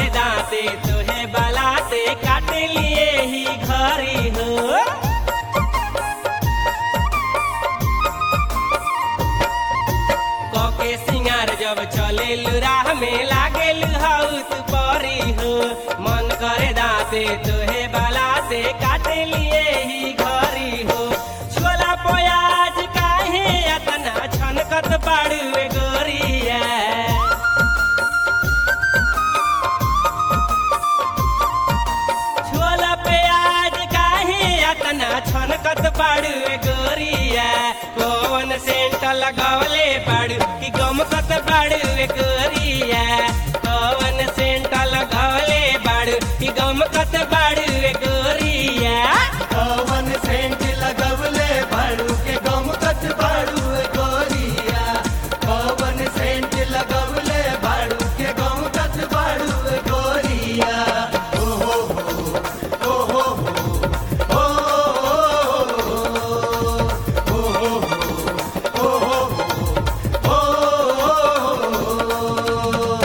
करे दाते तोहे बलाते काट लिए ही घरी हो कके सिंगार जब चले राह में लागे हाउस परी हो मन करे दाते तोहे बलाते काट लिए ही घरी हो छोला प्याज काहे अतना छनकत बाड़ुए गोरिया छोला प्याज काहे अतना छनकत बाड़ू गोरिया कौन सेंट लगवले बाड़ू कि गमकत बाड़ू गोरिया कौन सेंट लगवले बाड़ू कि गमकत बाड़ू गोरिया कवन सेंट लगवले बाड़ू के गमकत बाड़ू गोरिया कवन सेंट लगवले बाड़ू के गमकत बाड़ू गोरिया ओ हो हो ओ हो हो ओ हो हो ओ हो हो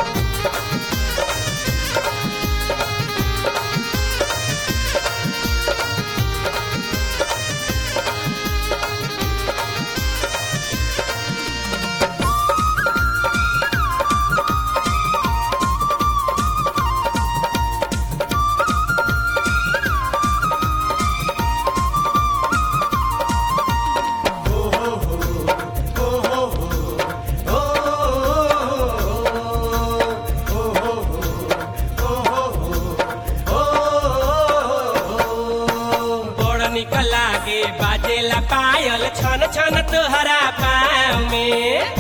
बड़ निक लागे बाजेला पायल छन छन तोहरा पाँव में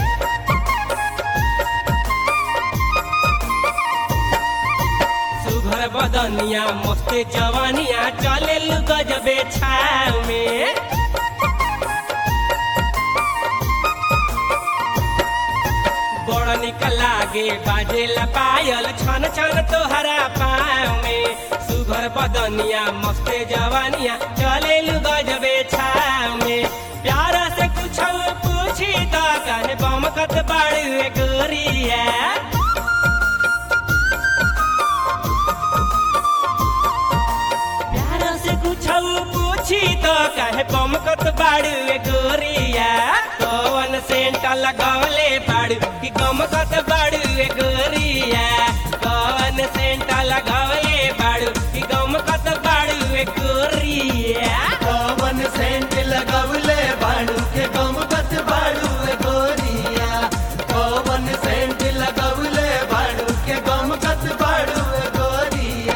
सुघर बदनिया मस्त जवानिया चले गजबे छाव में बड़ निक लागे बाजेला पायल छन छन तोहरा पाँव में सुघर बदनिया मस्त जवानिया चले गजबे छाव में प्यार से कुछ पूछी तो कहे बमकत बाड़ू गोरिया प्यार से कुछ पूछी तो कहे बमकत बाड़ू गोरिया कौन सेंट लगवले बाड़ू कि गमकत बाड़ू गोरिया कौन सेंट लगवले बाड़ू कि गमकत बाड़ू गोरिया कवन सेंट लगवले बाड़ू के गमकत बाड़ू गोरिया कवन सेंट लगवले बाड़ू के गमकत बाड़ू गोरिया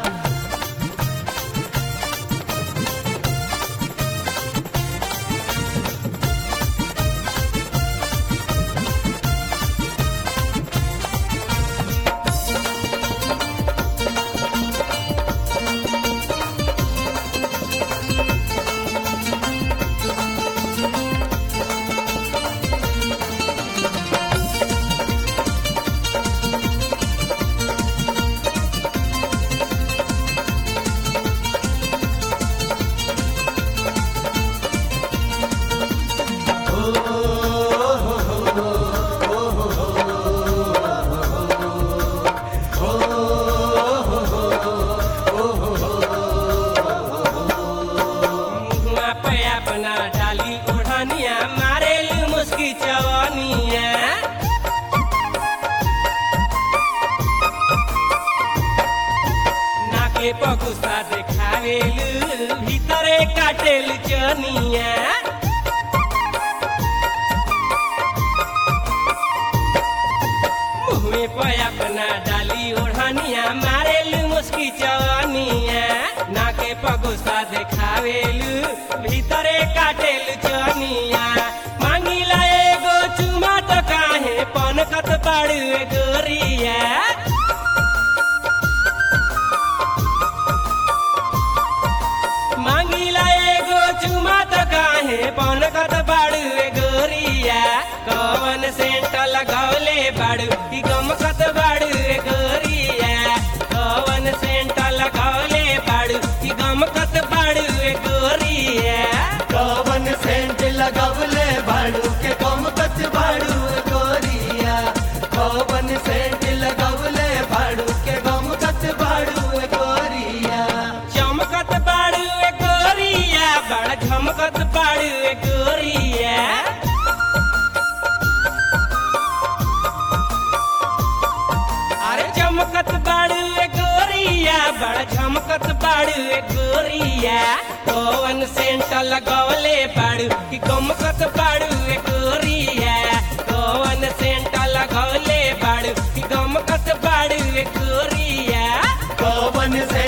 मुँहमा पे अपना डाली ओढ़निया मारेलू मुस्की चवनिया नाके पगुसा देखावेलू भीतरे काटेलू चनिया मुँहमे पे अपना डाली ओढ़निया मारेलू मुस्की चवनिया नाके पगुसा देखावेलू भीतरे काटेलू चनिया मांगिला एगो चुमा तो काहे पनकत बाड़ू गोरिया मांगिला एगो चुमा तो काहे पनकत बाड़ू गोरिया कवन सेंट लगौले बाड़ू कि गमकत बाड़ू गोरिया कवन सेंट लगौले बाड़ू कि गमकत बाड़ू गोरिया कवन सेंट चमकत बाड़ू ए गोरिया अरे चमकत बाड़ू ए गोरिया बड़ा झमकत बाड़ू ए गोरिया कौन सेंट लगवले बाड़ू कि गमकत बाड़ू ए गोरिया कौन सेंट लगवले बाड़ू कि गमकत बाड़ू ए गोरिया कौवन से